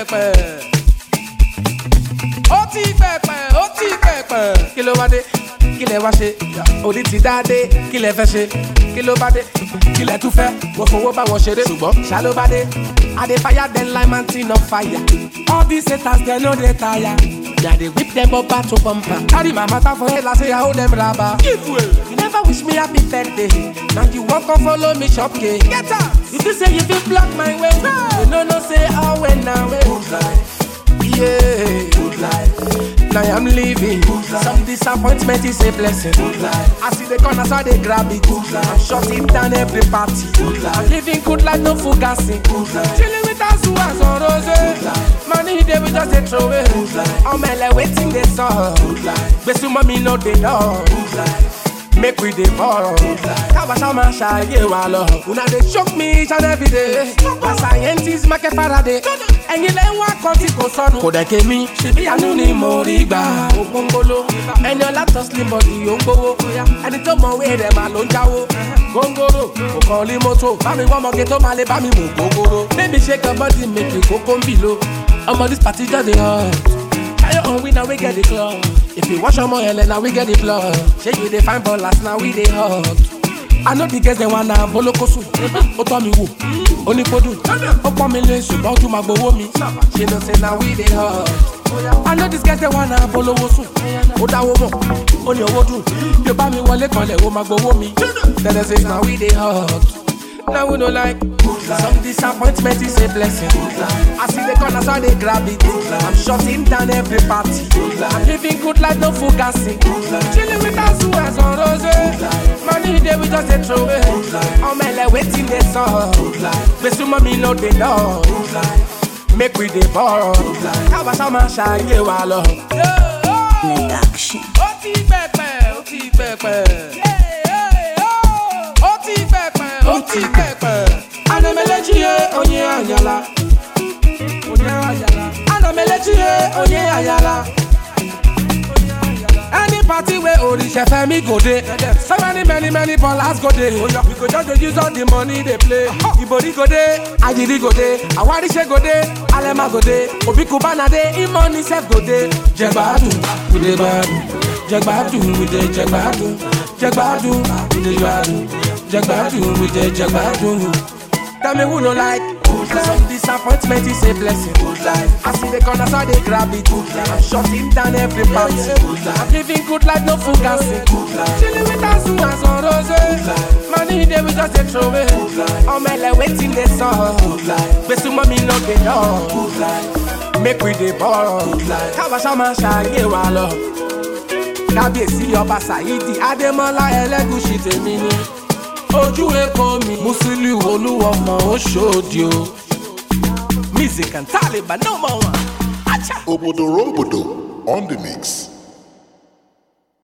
pẹ̀pẹ̀. ó ti pẹ̀pẹ̀ ó ti pẹ̀pẹ̀. kí ló wá dé kí lẹ wá ṣe òní ti dá dé kí lẹ fẹ́ ṣe kí ló bá dé kí lẹ tún fẹ́ mo fowó bá wọn ṣeré ṣùgbọ́n ṣá ló bá dé. I dey fire dem like mountain on fire. All these haters dem no dey tire. Yeah, they whip them bumper to bumper. Carry my matter for head like say I hold them rubber. Give way. You never wish me happy birthday. Now you walk and follow me shop cake. Get out. If you say you fit block my way, you no know say how when now way. Good life. Yeah. Good life. Now I'm living. Some disappointment is a blessing. Good life. I see the corners how they grab it. Good life. I'm shutting down every party. Good life. I'm living good life, no fugassing. Good life. Chilling with us who has on rose. Good life. Money they we just a throw away. Good life. I'm like waiting they saw. Good life. But some mommy know they know. Good life. Make we dey ball. Kábàtà máa ṣàyè wa lọ. Una dey choke me each and every day. Na scientist Michael Faraday. Ẹyin lẹ́ ń wá kan tí kò sọnù. Kò dẹ̀ ké mi. Ṣèbí àánú ni mo rí gbà. Ògbóngbóló. Ẹni ọlá tọ́ slim body ó ń gbowó. Ẹni tó mọ̀ wé rẹ̀ máa ló ń jáwó. Góńgóró kò kàn lé mọ́tò. Bá mi wọ́n mọ̀gé tó máa lè bá mi mú góńgóró. Baby shake your body make you kókó ń bì lo. Ọmọ dis party just dey hot. Carry on, we now we get the club. If you watch your money, now we get the blood. Shake you the fine ballers, now we they hot. I know the girls they wanna bolokosu. Ó tọ́ mi wò, ó ní kó dùn. Ó pọ́n mi lé ṣùgbọ́n ojú máa gbowó mi. She know say now we they hot. I know these girls they wanna bolowo sùn. Ó dáwó mọ̀, ó ní owó dùn. Bí o bá mi wọlé kanlẹ̀, ó máa gbowó mi. Tẹ́lẹ̀ say now we they hot. Now we no like Some disappointment is a blessing I see the corners how they grab it I'm shutting down every party I'm living good life, no fugassing Chilling with us who has on rose Money day we just a throw away I'm like waiting they saw But some mommy know they know Make we dey ball Kábàtà máa ṣàyè wa lọ. Production. Ó ti pẹ̀pẹ̀, ó ti pẹ̀pẹ̀. Ó ti pẹ̀pẹ̀, ó ti pẹ̀pẹ̀. Anamelechi ye onye ayala. Onye ayala. Anamelechi ye onye ayala. Any party where Orisha Femi go dey, so many many many ballers go dey. We go just dey use all the money they play. Ibori go dey, Ajiri go dey, Awarise go dey, Alema go dey, Obi Kubana dey, Imoni sef go dey. Jẹgbadu, we dey gbadu. Jẹgbadu, we dey jẹgbadu. Jẹgbadu, we dey gbadu. Jẹgbadu, we dey jẹgbadu. Tell me who no like Some disappointment is a blessing I see the corners how they grab it I'm shutting down every party I'm living good life, no fugassing Chilling with us who has on rose Money they we just a throw away I'm like waiting they saw But some mommy no they know Make we dey ball Kábàṣá máa ṣàyè wa lọ kábíyèsí ọba ṣàyídì adémọlá ẹlẹgùsì tèmi ni ojú èkó mi musiliu olúwọmọ oṣòdì o music and taliban no more one. Acha. Obodo Rombodo on the mix.